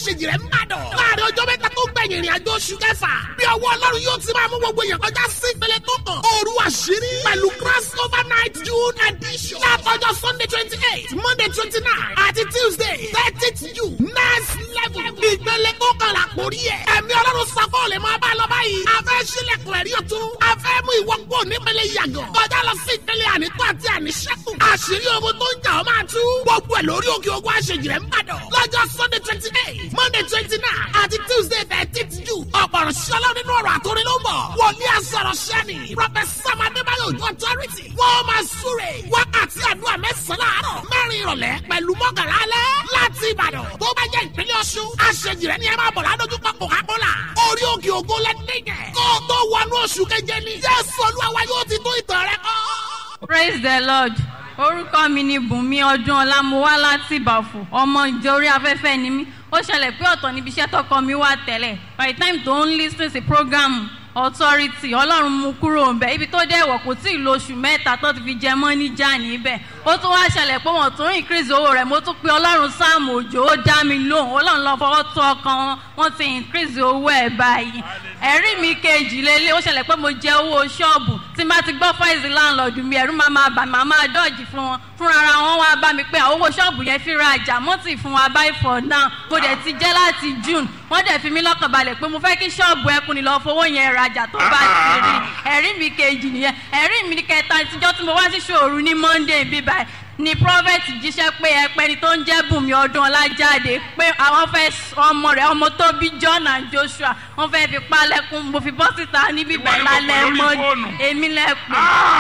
àṣejì rẹ̀ ń bàdàn. láàrin ọjọ́ mẹ́ta tó gbẹ̀yìn ìrìn àjò oṣù kẹfà. bí ọwọ́ ọlọ́run yóò ti máa mú gbogbo èèyàn kọjá sí ìpele tó kàn. òru àṣírí pẹ̀lú cross over night june edition. látọjọ́ sunday twenty eight monday twenty nine àti tuesday thirtieth june next level. ìpele tó kàn là kórí ẹ̀. ẹ̀mí ọlọ́run sọ́kọ́ lè máa bá a lọ báyìí. a fẹ́ sílẹ̀kùn ẹ̀rí ọ̀tún. a fẹ́ mú ìwọ kúrò nípele yàgàn. kọjá lọ sí ìpele ànító àti àníṣẹ́kù. àṣírí ogun tó ń jà ọ́ máa tú. gbogbo ẹ̀ lórí òkè ogun àṣejì rẹ̀ ń bàdàn. lọ́jọ́ sunday twenty eight monday twenty nine àti tuesday thirteenth june. ọ̀pọ̀rọ̀ ṣọlá nínú ọ̀rọ̀ àtòrin ló ń bọ̀. wòlíì àsọ̀rọ̀ ṣẹ́ni. professor adébáyọ̀ ojú authority. wọ́n máa súre. wákàtí àdúrà mẹ́sàn-án láàárọ̀. mẹ́rin ìrọ̀lẹ́ pẹ̀lú mọ́kànlá alẹ́. láti ìbàdàn tó bá jẹ́ ìpínlẹ̀ ọ̀ṣun. àṣejì rẹ̀ ni ẹ máa bọ̀ ládójúkọ coca-cola. orí òkè ògo lẹ́dẹ̀gẹ̀. kó o tó wọnú oṣù keje ni. jésù olúwa yóò ti tó ìtàn rẹ kọ́. praise the lord orúkọ mi ni bùnmi ọdún ọlámúwá láti ìbàfò ọmọ ìjọ orí afẹ́fẹ́ ni mí ó ṣẹlẹ̀ pé ọ̀tọ̀ níbi iṣẹ́ tọkọ mi wà tẹ́lẹ̀ by the time tó ń lis ten sí program authority ọlọ́run mú kúrò ń bẹ̀ ibi tó dẹ̀ wọ̀ kò tí ì lo oṣù mẹ́ta tó ti fi jẹ mọ́ níjà níbẹ̀ ó tún wá ṣẹlẹ̀ pé wọ́n tún increase owó rẹ̀ mo tún pe ọlọ́run sáàmù òjò ó dá mi lóhùn ọlọ́run lọ fọwọ́ tó ọkàn wọn wọ́n ti increase owó ẹ̀ báyìí ẹ̀rí mi kejì lélẹ̀ ó ṣẹlẹ̀ pé mo jẹ owó ṣọ́ọ̀bù tí n bá ti gbọ́ fáìsì láńlọ́ọ̀dù mi ẹ̀rú máa máa bà máa máa dọ́ọ̀jì fún wọn fúnra ara wọn wá bá mi pé àwọn owó ṣọ́ọ̀bù yẹn fi ra àjà mọ́tì fún wa báyìí for now mo dẹ̀ ti jẹ́ láti june wọ́n dẹ̀ fi mí lọ́kàn balẹ̀ pé mo fẹ́ kí ṣọ́ọ̀bù ẹkùn ni lọ́ọ́ fowó yẹn rajà tó bá ti rí ẹ̀rí mi kejì nìyẹn ẹ̀rí mi kẹta tíjọ́ tí mo wá sí ṣòru ní monday bíbáyìí ni prophet jíṣẹ́ pé ẹpẹni tó ń jẹ́ bùnmi ọdún ọlájáde pé àwọn fẹ́ ọmọ rẹ̀ ọmọ tó bí john and joshua wọ́n fẹ́ fi palẹ̀kùn mo fi bọ́ síta níbí bẹ́ẹ̀ lálẹ́ mọ́ èmi lẹ́kùn.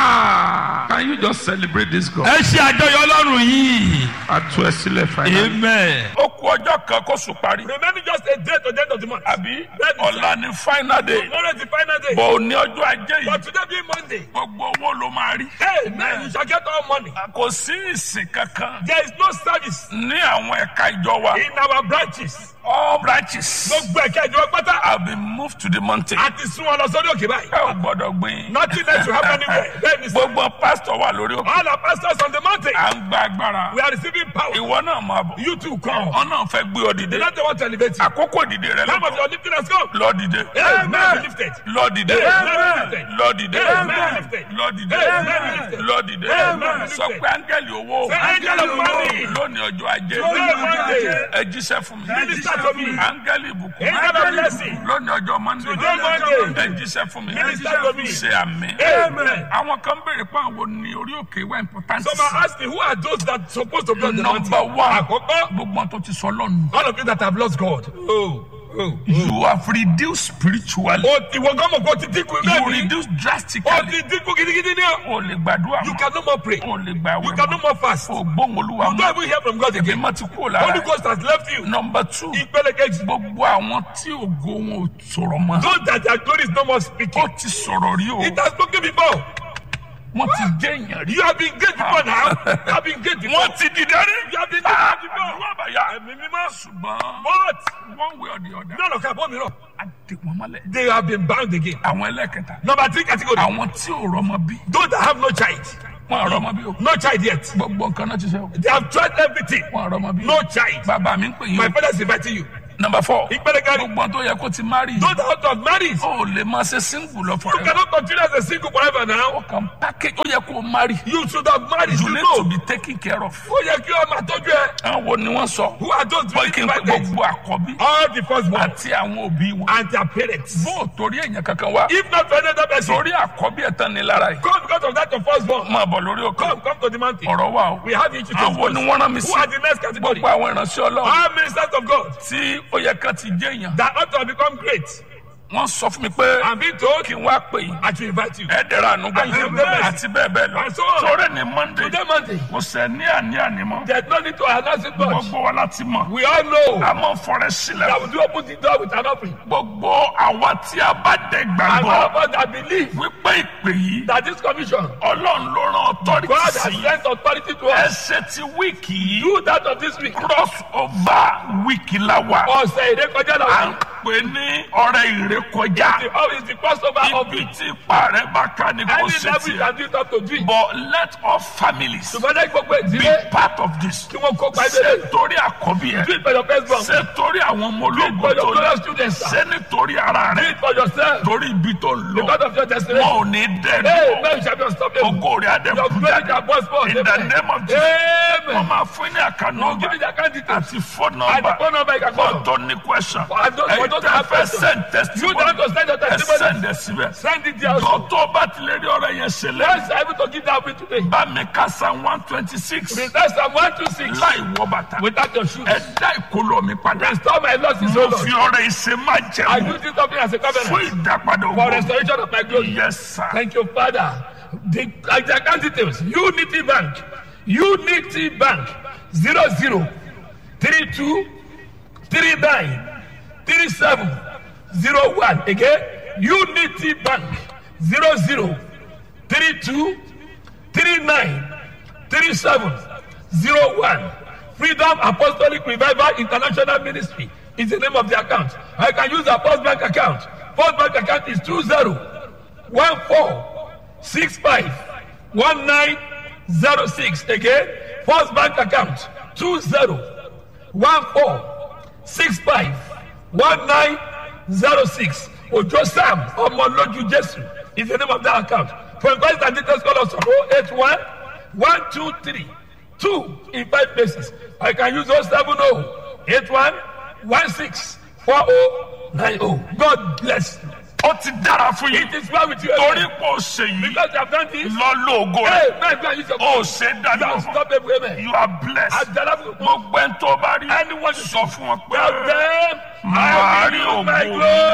Ah, can you just celebrate this God? ẹ ṣe àjọyọ̀ ọlọ́run yìí. a tú ẹ sílẹ̀ finally. amen. ó kú ọjọ́ kan kó sùn parí. Remaining just a day to the end of the month. àbí Bẹ́ẹ̀ni, sir. ọ̀la ni final day. Tomorrow is the final day. bọ̀ ò ní ọjọ́ ajé But yìí. today being Monday, gbogbo owó ló máa rí. hey, man, you shall get all money. kò sí ìsìn kankan There is no service ní àwọn ẹ̀ka ìjọ wa. in our branches. all branches Gbogbo ẹ̀ka ìjọba pátá have been moved to the mountain. àti sún wọn lọ sórí òkè báyìí. ẹ ò gbọ́dọ̀ gbìn. Nothing else will happen anywhere. Bẹ́ẹ̀ni sir. gbogbo pásítọ̀ wà lórí òkè. All our pastors on the mountain, à ń gba agbára. we are receiving power. ìwọ náà máa bọ̀. You too come. wọn náà fẹ́ gbé ọ The dìde. Lord want to elevate you. àkókò dìde rẹ Some of lọ́tọ̀. your lifting has come. lọ dìde. Amen. Be lifted. lọ dìde. Amen. lọ dìde. Amen. lọ dìde. Amen. lọ dìde. Amen. sọ pé áńgẹ́lì owó. Say, "Angel of money." lónìí ọjọ́ ajé. Today, Monday. ẹ jíṣẹ́ fún mi. Minister to me. áńgẹ́lì ìbùkún. Angel of blessing. lónìí ọjọ́ mọ́ndé. Today, Monday. ẹ jíṣẹ́ fún mi. Minister to me. ṣe àmì. Amen. àwọn kan béèrè pé àwọn ní orí òkè wá important. Some are asking, who are those that supposed to be on the mountain? number one. Àkọ́kọ́, gbogbo tó ti sọ lọ́nu. all of you that have lost God. Oh, oh. you have reduced spiritually. O ìwọ gan mọ̀ kó ti dínkù you bẹ́ẹ̀ ni. reduce O drastically. ti dínkù gidigidi ni o. o lè gbàdúrà You mọ́. can no more pray. o lè gbà You wẹ̀ can no mọ́. more fast. o gbóhùn olúwa You mọ́. don't even hear from God èmi again. má ti kú lára. Holy Ghost has left you. number two. Ìpele kejì. gbogbo àwọn tí ògo wọn ò sọ̀rọ̀ mọ́. Those that their glory is no more ó speaking. ti sọ̀rọ̀ rí o. It has spoken before. wọ́n ti jẹ́ èèyàn rí. You have been great before now. You have been great before. wọ́n ti dìde rí. You have been Ah, great before. àdúrà bàyà. Ẹ̀mí mímọ́. ṣùgbọ́n But one way or the other. none of them mìíràn. a dè wọ́n mọ́lẹ̀. They have been bound again. àwọn ẹlẹ́kẹta. Number three category. àwọn tí ò rọmọ bí. Those that have no child. wọn ò rọmọ bí o. No child yet. gbogbo nǹkan náà ti sẹ́ o. They have tried everything. wọn ò rọmọ bí. No child. bàbá mi ń pè yín My o. father is inviting you. number four. Ìpele kẹrin. gbogbo tó yẹ kó ti marry. Those that want to have married. o lè máa ṣe single lọ You forever. cannot continue as a single forever now. o kàn package ó yẹ kó o marry. You should have married. you You need know. to be taken care of. Ó yẹ kí ọmọ àtọ́jú ẹ. àwọn wo ni wọ́n sọ. Who are those bọ́ being kí n pé invited? gbogbo àkọ́bí. All the firstborn àti àwọn òbí wọn. and their parents. bó o torí èèyàn kankan wá. If not for another person, torí àkọ́bí ẹ̀ tán ni lára yìí. come because of that your firstborn. máa bọ̀ lórí òkè. Come, come to the mountain. ọ̀rọ̀ wà o. We have issues to àwọn ni discuss. wọ́n rán mi Who sí. are the next category? gbogbo àwọn ìránṣẹ́ ọlọ́run All ministers of God tí ó yẹ kán ti jẹ́ èèyàn. that ought to have become great. wọ́n sọ fún mi pé I'm being told kí n wá pè yín. I should invite you. ẹ dẹ̀ra àánú gbà. And you bless. àti bẹ́ẹ̀ bẹ́ẹ̀ lọ. And so on. torí ní monday Today Monday, kò sẹ́ ní àní àní mọ́. there's no need to announce it much. gbogbo wa láti mọ̀. We all know a máa fọrẹ sílẹ̀. that we do open the door with an offering. gbogbo àwa tí a bá dẹ̀ And gbàgbọ́ all of us that believe wípé ìpè yìí that this commission, ọlọ́run ló rán authority God has sí sent authority to us. ẹsẹ̀ ti wíìkì yìí Do that of this week. cross over wíìkì la wà Ọ̀sẹ̀ ìrékọjá à ń náà. pè ní ọrẹ ìrékọjá The how is the crossover of ibi it? tí ipa rẹ bá ká ní kò Any ṣe level you tiẹ̀ can do it up to do it. but let all families Ṣùgbọ́n ní gbogbo be ìdílé part of this kí wọ́n kópa ṣé ìdílé. torí àkọ́bí ẹ Do it for your first born. ṣé torí àwọn ọmọ ológun for your tó fellow ní students, sir. ṣé nítorí ara Do rẹ it for yourself. torí ibi tó ń lọ Because of your destination. wọn ò ní Hey, dẹ́nu man, you shall be unstoppable. ògo rẹ adé Your glory shall burst forth. in the Amen. name of Jesus wọn Amen. máa fún ní àkànnà Now give me the account details. àti phone And the number phone number you can call. fọ́tò ní question For those- for ẹ̀yin those tẹ́ that have fẹ́ questions. send You testimony don't have to send your ẹ testimony. send ẹ síbẹ̀ Send it there also. dọ́tọ̀ bá ti lè rí ọ̀rọ̀ yẹn ṣe lẹ́yìn Let's be able to give that way today. bá mi ká san one twenty six Present Psalm 126 láì wọ bàtà without your shoes. ẹ dá ìkólọ mi padà Restore my losses, mo O fi Lord. ọ̀rọ̀ ìṣe má I jẹun use this offering as a fún covenant ìdápadà for ògbó restoration of my glory. yes sir Thank you, Father. The, uh, the account details Unity Bank, Unity Bank, 00 32 39 37 01. Again, Unity Bank, 00 32 39 37 01. Freedom Apostolic Revival International Ministry is the name of the account. I can use a Post Bank account. Post Bank account is 20 one four six five one nine zero six again first bank account two zero one four six five one nine zero six ojo sam ọmọlójú jesu is the name of that account for inquiries and details call us on oh eight one one two three two in five places i can use oh seven oh eight one one six four oh nine oh god bless you. ó ti dára fún yín It is well with you. torí pò ṣe yìí Because you have done this. lọ lóògùn Hey, rẹ man, go and use your ó phone. ṣe You dáadáa are fún unstoppable, amen. you are blessed Àjàlá fún gbogbo ẹni tó bá rí Anyone you sọ fún wọn pé Tell them, màá I rí will use my ògo glory.